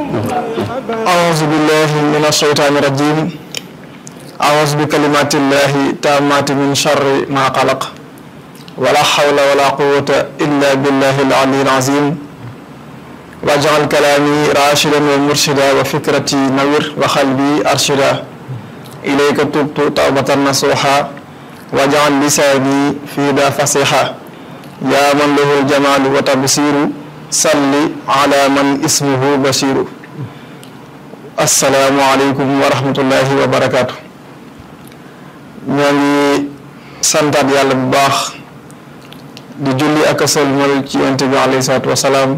أعوذ بالله من الشيطان الرجيم أعوذ بكلمات الله تامات من شر ما خلق ولا حول ولا قوة إلا بالله العلي العظيم واجعل كلامي راشدا ومرشدا وفكرتي نوير وقلبي أرشدا إليك تبت توبة نصوحا واجعل لساني في ذا فصيحا يا من له الجمال وتبصير صل على من اسمه بشير asalaamualeykum wa rahmatullahi wa barakaatu ñoo ngi santaat yàlla bu baax di julli ak a sëlmal ci yonent bi alayhi salaatu wa salaam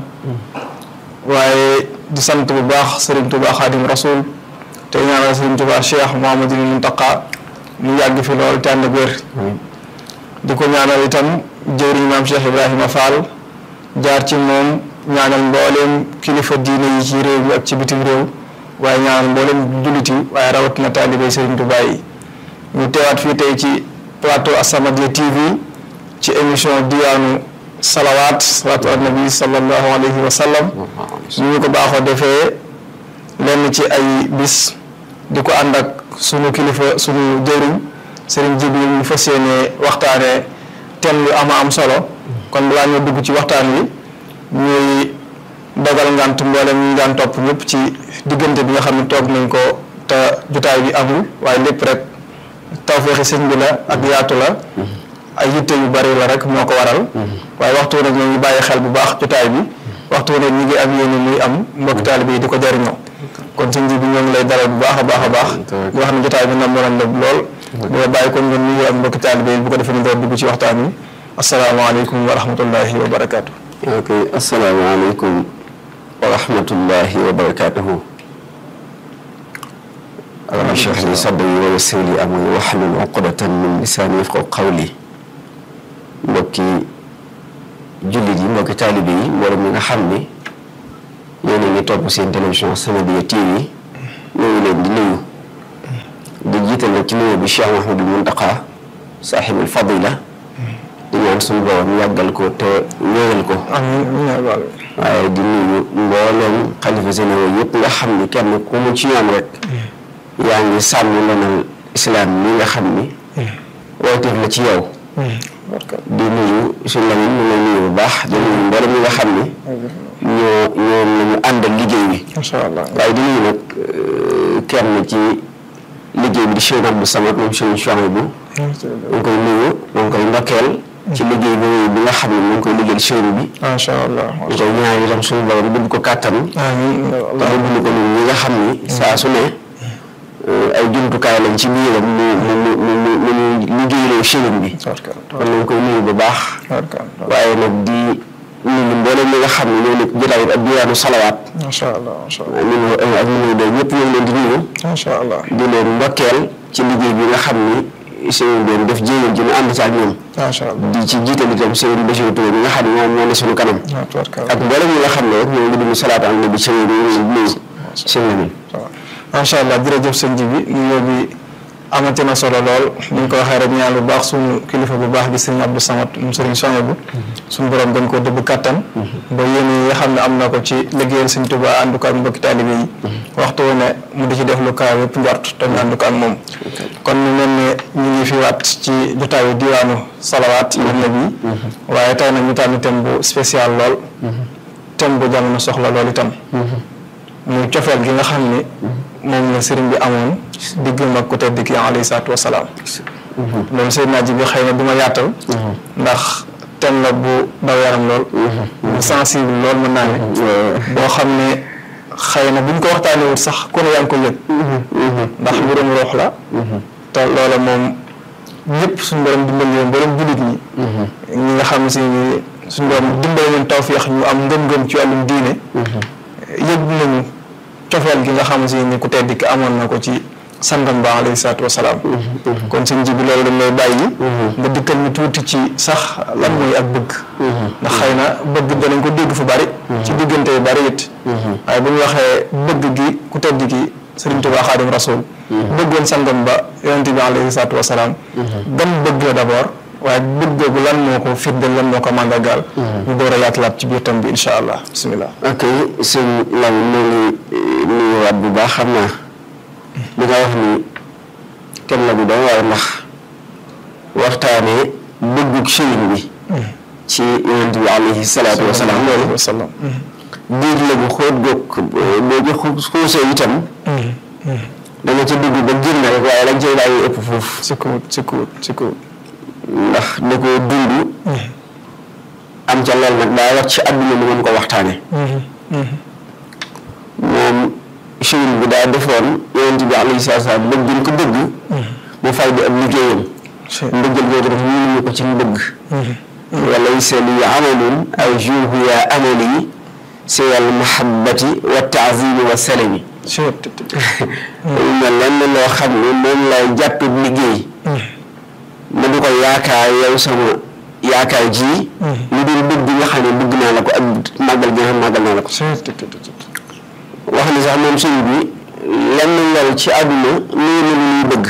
waaye di sant bu baax Serigne Touba Xaadim Rasul te ñaanal Serigne Touba Cheikh Mouhamadul Muntaqa mu yàgg fi lool te ànd ak wér di ko ñaanal itam jëwriñ maam Cheikh Ibrahima Fall jaar ci moom ñaanal mbooleem kilifa diine yi ci réew mi ak ci bitim réew. waaye ñaanal mboolem jullit yi waaye rawatina taalibey Serigne Touba yi ñu teewaat fii tey ci plateau As-Samadiyya TV ci émission diwaanu salawaat salaatu ala nabi sallallahu alayhi wa sallam ñu ñu ko baaxoo defee lenn ci ay bis di ko ànd ak sunu kilifa sunu jëriñ Serigne Jibril ñu fas yéene waxtaanee thème yu ama am solo kon balaa ñoo dugg ci waxtaan wi ñuy dogal ngant mboolem ñu daan topp ñëpp ci diggante bi nga xam ne toog nañ ko te jotaay bi amul waaye lépp rek tawféexi sëñ bi la ak yaatu la ay yitte yu bari la rek moo ko waral waaye waxtu nag ñoo ngi bàyyi xel bu baax jotaay bi waxtu nag ñu ngi am yéene muy am mbokk taalibe yi di ko jariñoo kon sëñ bi ñoo ngi lay dalal bu baax a baax a baax di wax ne jotaay bi nam nañ la lool boo bàyyi kon ngeen nuyu am mbokk taalibe yi bu ko defee ñu door dugg ci waxtaan wi asalaamaaleykum wa rahmatullahi wa barakaatu. ok asalaamaaleykum wa rahmatullahi wa barakaatuhu rabbi shrah li sadri wa yassir li amri wahlul uqdatan min lisaani yafqahu qawli mbokki jullit yi mbokki taalibe yi mboolem ñi nga xam ni yéen a ngi topp seen télévision As-Samadiyya TV ñoo ngi leen di nuyu di jiital nag ci nuyu bi Cheikh Mouhamadul Muntaqa saaxibul fadila di ñaan suñu borom yàggal ko te wéeral ko waaye di nuyu mbooleem xalifa généraux yëpp nga xam ni kenn ku mu ci ñoom rek yaa ngi sàmm lenal islam mi nga xam ni wooteef la ci yow di nuyu suñu la mu ngi nuyu bu baax di nuyu mbooleem ñi nga xam ni ñoo ñoom la ñu àndal liggéey bi macha allah waaye di nuyu nag kenn ci liggéey bi di Cheikh Abdou Samad moom Cheikh Chouaïbou mu ngi koy nuyu mu ngi koy ndokkeel ci liggéey bi bi nga xam ne mu ngi koy liggéeyal sëriñ bi. macha allah ñu koy ñaan itam suñu borom dund ko kàttan. amiin te dund ko ñun ñi nga xam ni. saa su ne ay jumtukaay lañ ci biiram mu mu mu mu mu liggéeyaloo sëriñ bi. kon nañ koy nuyu bu baax. waaye nag di nuyu mboolem ñi nga xam ne ñoo nekk jotaay ak diwaanu salawaat. macha allah macha allah ñun ak ñun de ñëpp ñoo ngi leen di nuyu. macha allah di leen ndokkeel ci liggéey bi nga xam ni. sëriñ bi def jéegal ji ñu ànd ci ak ñoom. macha allah di ci jiital itam sëriñ Bachir Touré bi nga xam ne ñoom ñoo ne suñu kanam. ak mboolem ñi nga xam ne rek ñoo ngi dund salaatu ala nabi sëriñ bi ñu ngi nuyu sëriñ Lamine. macha allah jërëjëf sëñ ji bi nuyoo bi amati na solo lool ni ñu ko waxee rek ñaan bu baax suñu kilifa bu baax di sëriñ Abdou Samad mu sëriñ Chouaïbou suñu borom gën koo dëbb kattan. ba yéen yi nga xam ne am na ko ci liggéeyal sëñ Tuubaa ànd ko ak mbokki taalibe yi. waxtu wu ne mu di ci def lu kaw yëpp njort te ñu ànd ko ak moom. kon ñu mel ne ñu ngi fi waat ci jotaayu diwaanu salawaat ala nabi waaye tey nag ñu tànn thème bu spécial lool. thème bu jamono soxla lool itam. muy cofeel gi nga xam ni. moom la sëriñ bi amoon. diggam ak ku tedd ki alayhi salaatu wa salaam. loolu Seydina ji bi xëy na du ma yaatal. ndax thème la bu daw yaram lool. bu sensible lool mën naa ne. boo xam ne xëy na buñ ko waxtaanee wut sax ku ne yaa ngi ko yëg. ndax mbirum ruux la. te loola moom ñëpp suñu borom dimbali leen borom jullit ñi. ñi nga xam si ni suñu borom dimbali leen tawféex ñu am ngëm-ngëm ci wàllum diine. yëg nañu cofeel gi nga xam si ni ku tedd ki amoon na ko ci sangam ba alayhi salaatu wasalaam kon sëñ ji bi loolu dañ lay bàyyi nga dikkal ñu tuuti ci sax lan mooy ak bëgg ndax xëy na bëgg danañ ko dégg fu bari ci diggante yu bari it waaye bu ñu waxee bëgg gi ku tedd gi sëriñ Tuubaa Xaadim Rasuul bëggoon sangam ba yonent bi alayhi salaatu wasalaam gan bëgg la d'abord waaye bëgg googu lan moo ko firndeel lan moo ko màndargaal ñu door a yaatalaat ci biir tam bi incha allah bisimilah ok sëñ Lamine moo ngi nuyuwaat bu baax xam naa li nga wax ni kenn la bu doon waaye ndax waxtaanee bëggug sëriñ bi ci yonent bi alayhi salaatu wa salaam loolu salaam diir la bu xóot goog boo ci xuusee itam dana ca dugg ba génn rek waaye lañ cay bàyyi ëpp foofu si kawut si kawut si kawut ndax da koo dund am ca lool nag daa wax ci àdduna mu mën ko waxtaane moom sëriñ bi daa defoon yonent bi alayhi salaatu wa salaam bëgg ko bëgg mu fay di ab liggéeyam mbëggal googu def ñu ñu ko ci mbëgg walaysa li amalun aw juuhu ya amali si wal mahabbati wa taazimi wa salami mel lenn loo xam ne moom lay jàppe liggéey ma di ko yaakaar yow sama yaakaar ji lu dul bëgg nga xam ne bëgg naa la ko ak màggal gi nga xam màggal naa la ko wax ni sax moom sëñ bi lenn lool ci àdduna nuyu na lu ñuy bëgg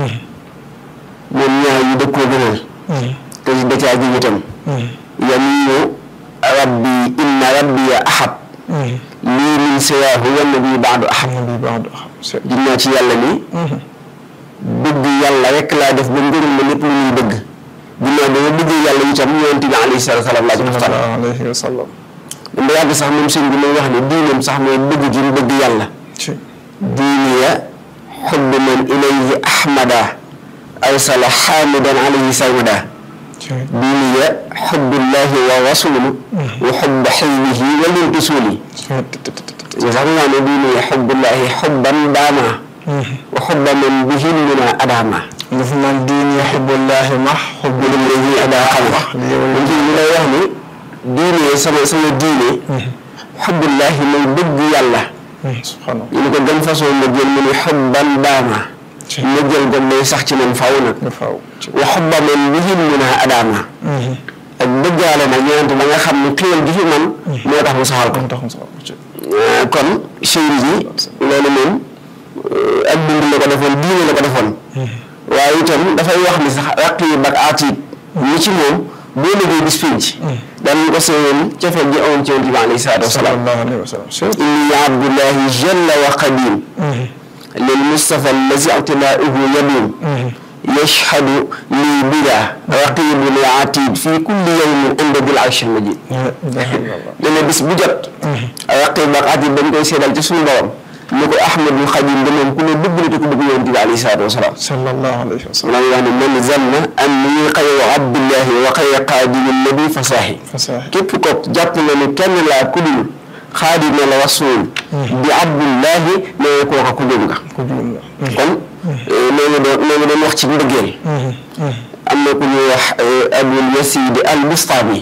moom ñaar yi dëg koo gënal te si da caa jóg itam yamiinu rabbi inna rabbi ya ahab lii min siwaahu wa nabi baadu ahab dinaa ci yàlla ni bëgg yàlla rek laa def ba ngërëm ma lépp lu ñuy bëgg ginnaaw ba ma bëgg yàlla itam yonent bi alayhi salaatu salaam laa ci def alayhi wa sallam dama yàgg sax moom sëñ bi may wax ne diinam sax mooy bëgg gi mu bëgg yàlla diiniya xubbu man ilayhi ahmada arsala xaamidan alayhi sarmada diiniya xubbullahi wa rasulu wa xubba xizbihi wa lintusuli sax nga ne diiniya xubbullahi xubban daama wa xubba man bihi mina adama dafa naan diini xubbullahi ma xubbu lillahi adaama moom ci ñu lay wax ni diine sama sama diine xubbullahi mooy bëgg yàlla subhanallah ñu ne ko gën façon ma jël mu ne xubban daama ma jël ko mooy sax ci man faw nag faaw wa xubba man bihi mina adama ak bëggaale nag ñeent ba nga xam ne xéwal gi fi man moo tax mu saxal ko kon sëriñ bi loolu moom ak dund la ko defoon diine la ko defoon waaye itam dafay wax ni sax raqiib ak atiid ñi ci moom boo liggéey bis pinc daan ko seewoon cofeel ji amoon ci yonent bi alayhi salaatu wasalaam inni abdullahi jalla wa qadim lil mustafa allazi ictilaauhu yadum yashhadu lii bila raqibun wa atid fi kulli yawmin inda bil arshi majid dana bis bu jot raqib ak atid dañ koy seedal ci suñu borom ni ko ahmadul xadim de moom ku ne bëgg na te ku bëgg yonent bi alayhi salaatu wasalaam sallallahu alayhi wa sallam maa ngi wax ne man zanna anni xayru abdillahi wa xayru xaadimi nabi fasaahi képp ko jàpp na ne kenn laa ku dul xaadima la rasul bi abdullahi nee kooka ku jum nga kon loolu doon loolu doon wax ci mbëggeel am na ku ñuy wax abul yasidi al bustami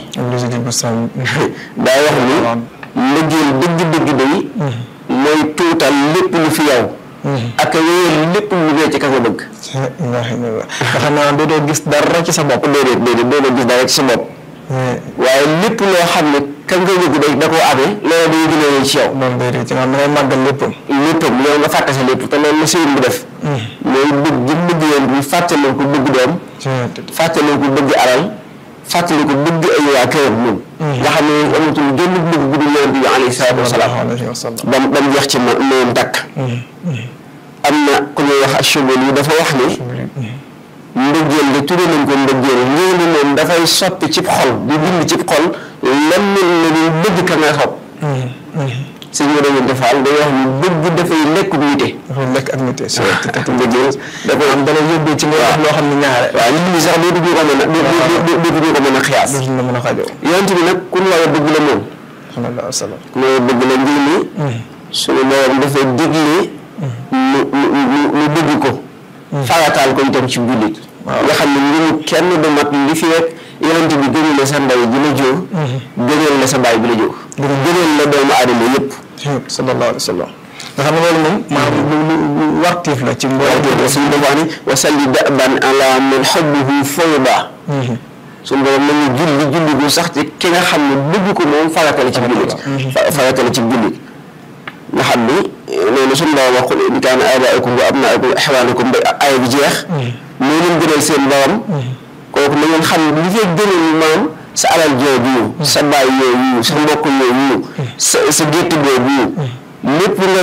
daa wax ni mbëggeel dëgg-dëgg day mooy tuutal lépp lu fi yow ak wéyal lépp lu dee ci ka nga bëgg nga xam naa dootoo gis dara ci sa bopp déedéet déedéet dootoo gis dara ci sa bopp waaye lépp loo xam ne ka nga bëgg day da koo amee loolu day gën a wéy ci yow moom day rëy ci nga xam ne dangay màggal léppam léppam yow nga fàtte sa lépp te loolu la sëriñ bi def mooy bëgg gi bëgg yoon bi fàttaloo ko bëgg doom fàttaloo ko bëgg alal fàttali ko bëgg ay waa këram moom nga xam ne amatul génn bëgg bu dul yonent bi alayhi salaatu wasalaam ba ba mu jeex ci ma moom dakk am na ku ñuy wax achobal yi dafa wax ni mbëggeel de tudde nañ ko mbëggeel ngir ni moom dafay soppi cib xol di bind cib xol lenn la dul bëgg ka nga xob sëñ bi dañu defaal day wax ni bëgg dafay lekk nite dafay lekk ak nite mbëggeel da koy am dana yóbbee ci nga wax loo xam ne ñaare waaw nit ñi sax dootuñu ko mën a dootuñu ko mën a xiyaas dootuñu la mën a xajoo yonent bi nag ku ñu war a bëgg la moom sallallahu alayhi wa sallam ku ñu war a bëgg la ngir ni suñu borom dafay digle mu mu mu bëgg ko farataal ko itam ci jullit nga xam ne ngimu kenn du mat li fi rek yonent bi gënal la sa ndey bi la jóor gënal la sa baay bi la jóor gënal la doomu aadama yëpp sallallahu alayhi wa sallam nga xam ne loolu moom maanaam lu lu wartiif la ci mbooloo suñu dafa ni wa salli daban ala man xubbuhu fawda suñu borom nañu julli julli gu sax ci ki nga xam ne bëgg ko moom faratale ci jullit faratale ci jullit nga xam ni loolu suñu borom wax in kaana aabaa'ikum wa abnaa'ukum wa ixwaanukum ba aaya bi jeex moo leen gënal seen borom kooku na ngeen xam ne li fee gënal maam sa alal jooju sa baay yooyu sa mbokk yooyu sa sa gétt boobu lépp ngay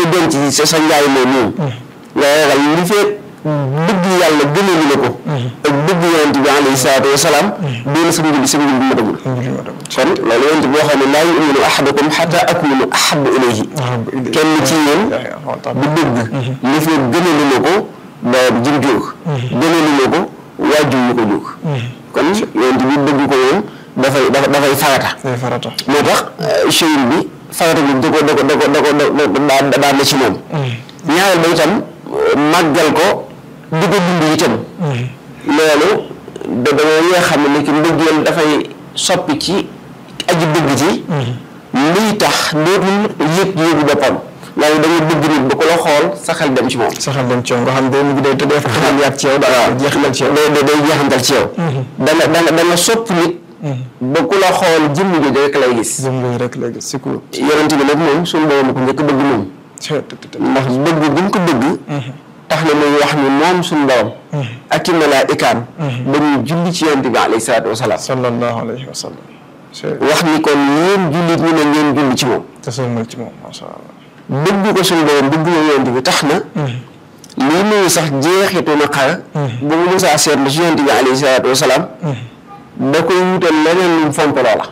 denc sa sa njaay moom moom nga ragal li fee bëgg yàlla gënalu la ko ak bëgg yonent bi alayhi salaatu wa salaam doon sa njub sa njub ma dagul kon loolu yonent boo xam ne laa yuminu ahadukum xata akunu ahabu ilayhi kenn ci yéen du bëgg li fee gënalu la ko ba jëm jóg gënalu la ko waajur yu ko jóg kon yonent bi bëgg ko moom dafay dafay farata farata moo tax cheyil bi farata bi da ko da ko da ko da ko da daan na ci moom ñaareel ba itam màggal ko di ko dund itam loolu da dañoo yoo xam ne ki mbëggeel dafay soppi ci aji bëgg ci liy tax dootul yëg yëgu boppam waaye da nga bëgg nit ba ko la xool sa xel dem ci moom sa xel dem ci yow nga xam ne mu ngi day te def xel yaat ci yow daal jeexal ci yow day day jeexantal ci yow dana dana dana sopp nit ba ku la xool jëmm jooju rek lay gis jëm nga rek léegi si ku yonent bi nag moom suñu borom ko njëkk bëgg moom ndax bëgg bu ñu ko bëgg tax na muy wax ni moom suñu borom ak i malaayikaam dañuy julli ci yonent bi alayhi salaatu wasalaam sallallahu alayhi wa sallam wax ni kon yéen jullit ñu ne ngeen julli ci moom te sëlmal ci moom masha Allah bëgg ko suñu borom bëgg ko yonent bi tax na lii nuyu sax jeexitu na xara bu mu musaa seetlu ci yonent bi alayhi salaatu wasalaam da koy wutal leneen lu mu fonk loola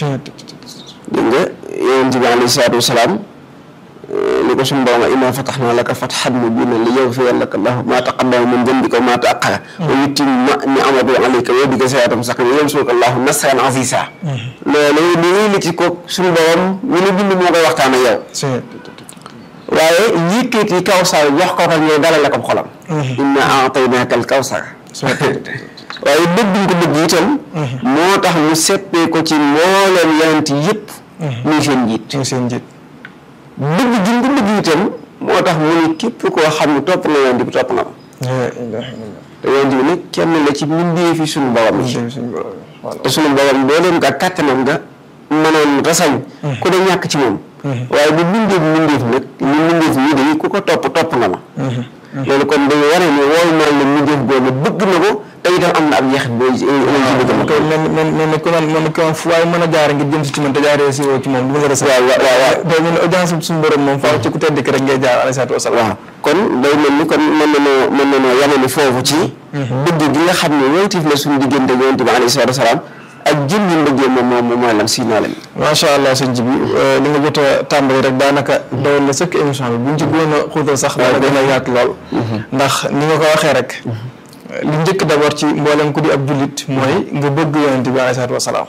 dégg nga yonent bi alayhi salaatu wasalaam li ko suñu borom innaa fatahnaa laka fathan mubiinan liyaghfira laka Allaahu maa taqaddama min dambika wa maa ta'akhkhara wa yutimma ni'matahu alayka wa yahdiyaka siraatan mustaqiiman wa yansuruka Allaahu nasran aziizaa loolu li ñuy li ci ko suñu borom ñu ne bind moo koy waxtaan ak yow waaye yëkkati kawsar jox ko ko ñëw dalal ko xolam innaa a'taynaaka al-kawsar waaye bëgg ko bëgg itam moo tax mu seppee ko ci mbooleem yonent yëpp muy seen njiit muy seen njiit bëgg gi nga bëgg itam moo tax mu ne képp koo xam ne topp na yonent bi topp na ma te yonent bi nag kenn la ci mbindee fi suñu borom yi te suñu borom boo leen nga kàttanam nga mënoon rasañ ku da ñàkk ci moom waaye bu mbindee bi mbindeef nag ñu mbindeef ñi dañu ku ko topp topp na ma loolu kon dañu wane ne woowu mel ne mbindeef boobu bëgg na ko te itam am na ab jeexit booy ci bëgg ko mel mel mel ne ku naan mel ne ku naan fu waaye mën a jaare ngir jëm si ci man te jaaree si woo ci moom du nga rës waaw waaw waaw day mel ne audience suñu borom moom faaw ci ku tedd ki rek ngay jaar alayhi salaatu wasalaam waaw kon day mel ni kon mën na noo mën na noo yamani foofu ci bëgg gi nga xam ne wontif la suñu diggante yonent bi alayhi salaatu wasalaam ak jëm ñu mbëggee moom moom mooy lan si naa leen macha allah sëñ ji bi li nga jot a tàmbali rek daanaka doyoon na sëkk émission bi buñ ci gën a xuutal sax dana gën a yaatu lool ndax ni nga ko waxee rek li njëkk d'abord ci mboolem ku di ab jullit mooy nga bëgg yonent bi alayhi salaatu wasalaam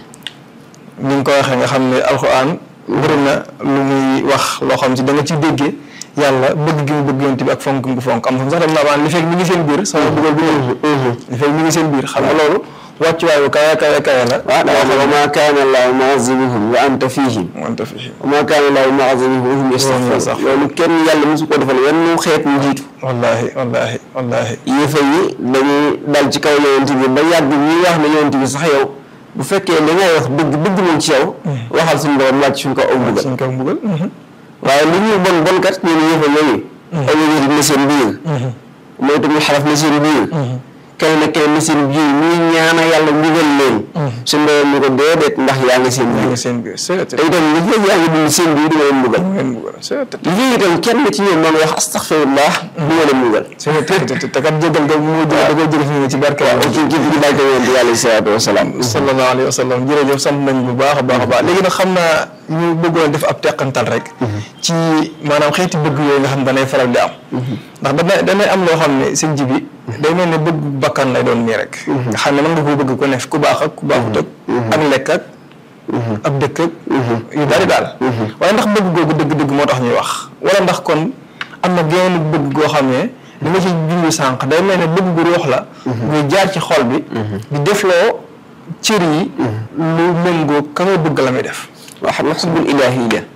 ni nga ko waxee nga xam ne alxuraan bëri na lu muy wax loo xam si da nga ci déggee yàlla bëgg gi mu bëgg yonent bi ak fonk gi mu fonk am sax dem naa baan li fekk mi ngi seen biir sama dugal bi li fekk mi ngi seen biir xam nga loolu wàccuwaay bu kawe kawe kawe la waaw wa maa kaana Allaahu mu'azzibahum wa anta fiihim wante fii wa maa kaana Allaahu mu'azzibahum wa hum yastaghfiruun loolu kenn yàlla mosu ko defal wenn xeet mu jiitu wallaahi wallaahi wallaahi yéefa yi dañuy dal ci kaw yonent bi ba yàgg ñuy wax ne yonent bi sax yow bu fekkee li ngay wax dëgg dëgg moom ci yow waxal suñu borom wàcc suñu ko aw mbugal suñ ko mbugal waaye li ñuy bon bon kat ñun yéefa yooyu aw yonent na seen biir mooy tamit xaraf na seen biir kenn na kenn na seen biir ñuy ñaana yàlla mbugal leen suñu borom ñu ko déedéet ndax yaa ngi seen biir seen biir c'est te itam li fekk yaa ngi dund seen biir du ma leen mbugal ngeen mbugal c'est li fekk itam kenn ci ñoom man wax astaghfirullah du ma leen mbugal c'est te kat jégal ga mu jël da koy jël fi mu ci barke ci ci ci barke yonent bi alayhi salaatu wasalaam sallallahu alayhi wa sallam jërëjëf sant nañ bu baax a baax a baax léegi nag xam naa ñu bëggoon def ab teqantal rek ci maanaam xeeti bëgg yooyu nga xam danay faral di am ndax dana danay am loo xam ne seen ji bi day mel ne bëgg bakkan lay doon nii rek nga xam ne mën nga koo bëgg ku ne ku baax ak ku baaxut ak ak lekk ak ab dëkk ak yu bari daal waaye ndax bëgg googu dëgg-dëgg moo tax ñuy wax wala ndax kon am na genn bëgg goo xam ne li ma ci junj sànq day mel ne bëgg gu ruux la muy jaar ci xol bi di defloo cër yi lu méngoo ka nga bëgg la muy def waaw xam nga xubbul ilaahi la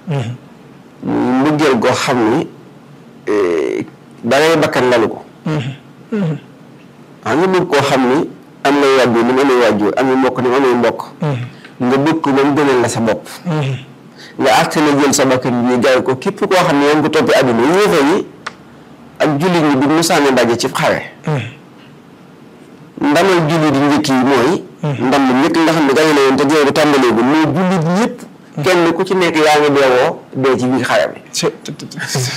muy mbëggeel goo xam ni dangay bakkan lalu ko xam nga bëgg koo xam ni am na waajur ni mu amee waajur amee mbokk ni mu amee mbokk nga bëgg ko ba mu gënal la sa bopp nga àtte na jël sa bakkan bi jaay ko képp koo xam ne yaa ngi ko toppee àdduna yéefa yi ak jullit ñi du musaane daje ci xare ndamal jullit yi njëkk yi mooy ndam lu njëkk nga xam ne gañe na woon te jeex bu tàmbaleegul mooy jullit ñëpp kenn ku ci nekk yaa ngi deewoo dee ci biir xare bi ci ci ci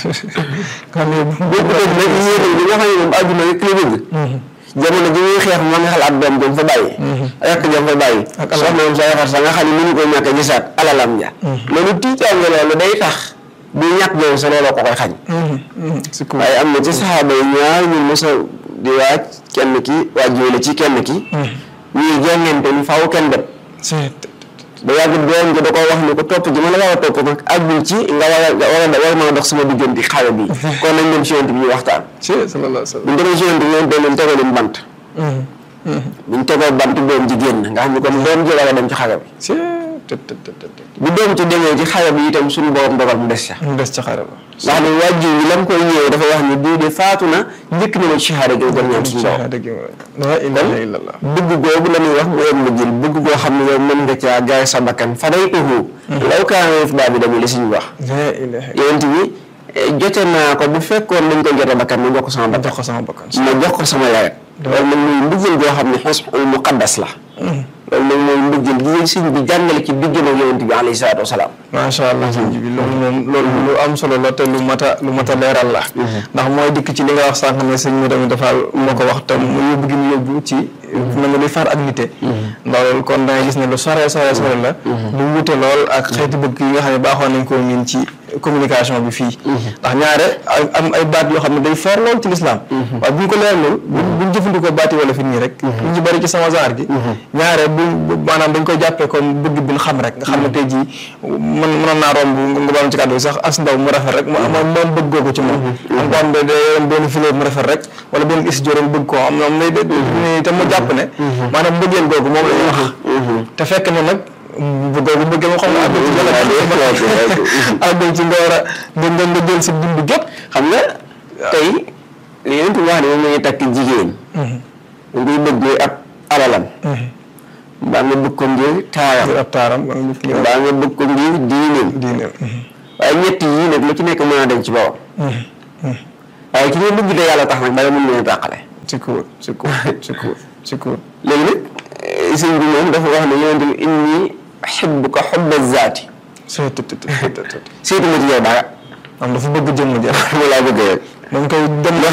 xam ne boo ko dégg nag yéen bi nga xam ne moom àdduna rek la bëgg jamono ji muy xeex ma nga xalaat doom jëm fa bàyyi rekk jëm fa bàyyi Ak alal. soxna moom sa yaxar sa nga xam ne mënu ko ñàkk a gisaat alalam ja loolu tiitaange loolu day tax bu ñàkk boobu sa looloo ko koy xañ si ku waaye am na ci saxaaba yi ñaar ñu mos a di waaj kenn ki waaj la ci kenn ki ñuy jàngante ni faaw kenn dem si ba yàgg doom ji da ko wax ni ko topp ji ma la war a topp nag àggul ci nga war a nga war a war a dox sama diggante xawe bi kon nañ dem ci yonent bi ñu waxtaan si sallallahu alayhi wa bu ñu demee ci yonent bi ñoom leen tegoo leen bant sallam bu ñu tegoo bant doom ji génn nga xam ni kon doom ji war a dem ci xare bi si te te te te bu doom ci demee ci xare bi itam suñu borom dogal mu des ca mu des ca xare ba ndax ne wàjju yi lam koy ñëwee dafa wax ni bii de faatu na njëkk na ma ci shahada gi gën ñaan suñu borom dëgg la ilaha illallah bëgg googu la ñuy wax mu yem la jël bëgg goo xam ne yow mën nga caa gaay sa bakkan fa day uhu law kaana yufdaa bi damu li suñu wax la ilaha yonent bi eh, jote naa ko bu fekkoon dañ koy jote bakkan ma jox ko sama bakkan jox ko sama bakkan ma jox ko sama yaay loolu nag muy mbëggeel goo xam ne xusnul muqaddas la loolu nag mooy mbëggeel gi ngeen sëñ bi jàngale ci diggam ak yonent bi alayhi salaatu wasalaam macha allah sëñ bi loolu moom loolu lu am solo la te lu mat a lu mat a leeral la ndax mooy dikk ci li nga wax sànq ne sëñ mi tamit dafa moo ko wax te mu yóbbu gi mu yóbbu ci na nga luy far ak nite ndax loolu kon da ngay gis ne lu sore sore sore la lu wute lool ak xeeti bëgg yi nga xam ne baaxoon nañ koo miin ci communication bi fii ndax ñaare ay am ay baat yoo xam ne day foor lool ci lislaam waaye bu ñu ko leeralul buñ buñ jëfandikoo baati wala fi nii rek ñu ci bëri ci sama genre gi ñaare bu bu- maanaam dañ koy jàppee comme bëgg bi ñu xam rek nga xam ne tey jii mën mënoon naa romb nga baal ci kàddu bi sax as ndaw mu rafet rek mu moom moom bëgg googu ci moom am ko am de de yoon benn fleur mu rafet rek wala benn is jorom bëgg koo am moom lay de te mu jàpp ne maanaam bëggeel googu moom la ñuy wax te fekk ne nag bu googu bëggee ma xam nga àggul ci jëla àggul ci nga war a nga nga nga jël sa dund gépp xam nga tey li yonent bi wax ne moom la ñuy takk jigéen dañ koy bëgg ab alalam mbaa nga bëgg ko ngir taaram ngir ab taaram nga nit ki mbaa nga bëgg ko ngir diineem diine waaye ñett yii nag lu ci nekk mën a dem ci bawam waaye ki nga bëgg te yàlla tax nag dara mën leen a tàqale ci kuur ci kuur ci kuur ci kuur léegi nag eh, sëñ bi moom dafa wax ne yonent bi inni uhibbuka hubba zaati c'est tout tout tout tout seetuma ci yow dara am dafa bëgg jëmm ji mu laa bëgg rek moom koy dem